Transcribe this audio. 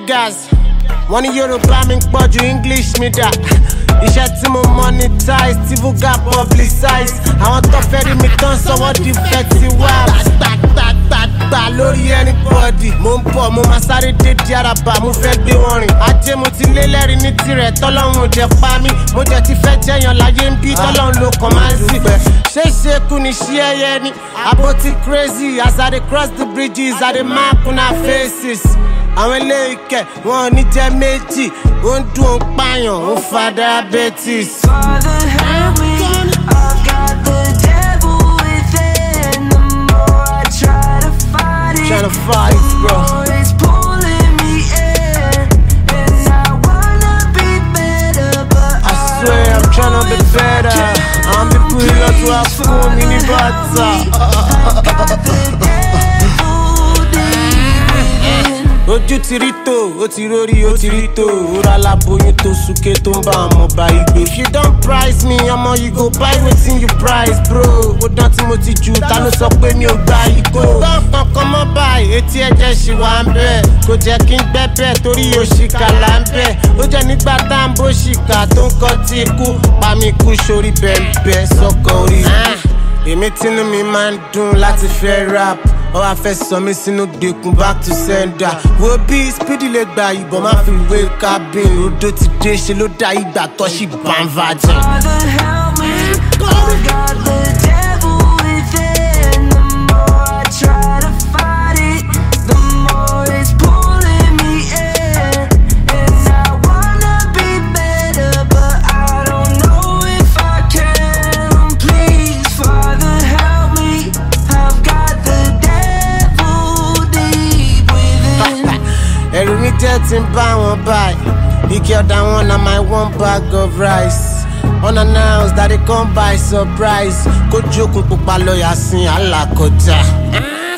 niggas wọ́n ní yorùbá mi ń pọ̀ ju english mi dà iṣẹ́ tí mo monetize tí vuga publicize àwọn tó fẹ́ rí mi tán sọ́wọ́ di festival gbàgbàgbàgbà lórí anybody mo ń bọ̀ mo máa sáré dé di araba mo fẹ́ gbé wọn rìn ajé mo ti lé lẹ́rìí ní tirẹ̀ tọ́lọ́run ò jẹ́ pa mí mo jẹ́ ti fẹ́ jẹyàn láyé ń bí tọ́lọ́run ló kàn máa ń sì ṣé ṣe kú ni ṣí ẹyẹ ni abo ti crazy as i dey cross the bridges i dey mark una faces àwọn eléyìí kẹ wọn ò ní jẹ méjì ó ń dún ó ń pààyàn ó ń fa diabetes. Father, help me. I've got the devil within. The more I try to fight it, Tryna fight, the bro. more it's pulling me in. And I wanna be better, but I swear I'm tryna be better. I'm the pillar to have fun in the ojú ti rí tó ó ti rórí ó ti rí tó òrà aláboyún tó súnké tó ń bá ọmọ bá igbó. if you don price me ọmọ you go buy wetin you price bro ó dán tí mo ti jù ta ló sọ pé mi ò gba ìgò. gbọ́ kankan mọ́ báyìí etí ẹ̀jẹ̀ ṣì wà ń bẹ̀ kò jẹ́ kí n gbẹ́ bẹ́ẹ̀ torí òṣìkà là ń bẹ̀ ó jẹ́ nígbà tá à ń bó ṣìkà tó ń kọ́ tí ikú pa mí kú sórí bẹ́ẹ̀ bẹ́ẹ̀ sọ́kọ̀ orí èmi tínú mi máa ń dùn láti fẹ́ rap ọ wá fẹ́ sọ mí sínú gbèkùn back to sender wo bí speedy lè gba ìbọn má fi wé cabin odò ti dé ṣe ló dá ìgbà tó ṣì bán virgin. Father, help me. I've got the devil within. The more I try to fight it, the more it's pulling me in. And I wanna be better, but I don't know if I can. Please, Father, help me. I've got the devil deep within. ẹ̀rù mi jẹ́ ti ń bá wọn báyìí ike ọ̀dà wọn na my one bag of rice unannounced that they come by surprise kójú okùn pupa lọ́ọ̀yà sin alákọjá.